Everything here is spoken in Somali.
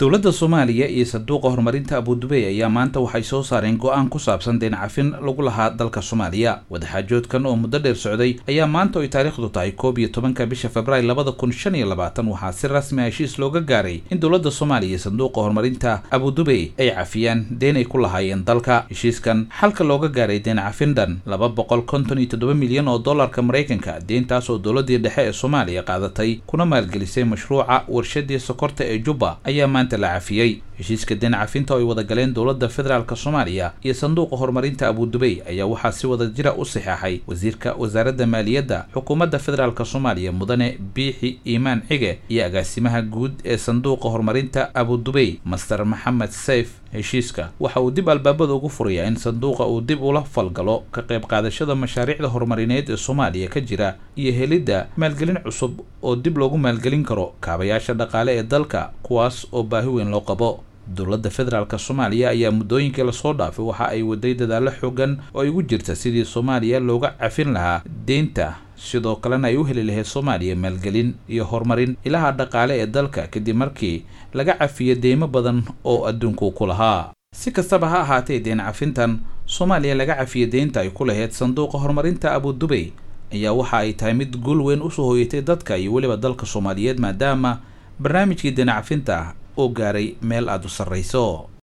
dowladda soomaaliya iyo sanduuqa horumarinta abudubey ayaa maanta waxay soo saareen go-aan ku saabsan deen cafin lagu lahaa dalka soomaaliya wadaxaajoodkan oo muddo dheer socday ayaa maanta oy taariikhdu tahay koob iyo tobanka bisha februaar labada kun shan iyo labaatan waxaa si rasmi a heshiis looga gaaray in dowladda soomaaliya iyo sanduuqa horumarinta abudubey ay cafiyaan deen ay ku lahaayeen dalka heshiiskan xalka looga gaaray deen cafin dhan laba boqol konton iyo toddoba milyan oo dollarka maraykanka deentaas oo dowladii dhexe ee soomaaliya qaadatay kuna maalgelisay mashruuca warshadii sokorta ee jubba ayaa maanta la cafiyey heshiiska deen cafinta oo ay wada galeen dowladda federaalk soomaaliya iyo sanduuqa horumarinta abudubey ayaa waxaa si wada jira u saxeexay wasiirka wasaaradda maaliyadda xukuumadda federaalk soomaaliya mudane biixi iimaan cige iyo agaasimaha guud ee sanduuqa horumarinta abudubey master maxamed sayf heshiiska waxa uu dib albaabada ugu furayaa in sanduuqa uu dib ula falgalo ka qayb qaadashada mashaariicda horumarineed ee soomaaliya ka jira iyo helidda maalgelin cusub oo dib loogu maalgelin karo kaabayaasha dhaqaale ee dalka kuwaas oo baahi weyn loo qabo dowladda federaalk soomaaliya ayaa muddooyinkii lasoo dhaafay waxa ay waday dadaallo xoogan oo ay ugu jirta sidii soomaaliya looga cafin lahaa deynta sidoo kalena ay u heli lahayd soomaaliya maalgelin iyo horumarin ilaha dhaqaale ee dalka kadib markii laga cafiyo deymo badan oo adduunku ku lahaa si kastaba ha ahaatee deen cafintan soomaaliya laga cafiyo deynta ay ku lahayd sanduuqa horumarinta abudubey ayaa waxa ay tahay mid guul weyn usoo hooyatay dadka iyo weliba dalka soomaaliyeed maadaama barnaamijkii deen cafinta uu gaaray meel aada u sarrayso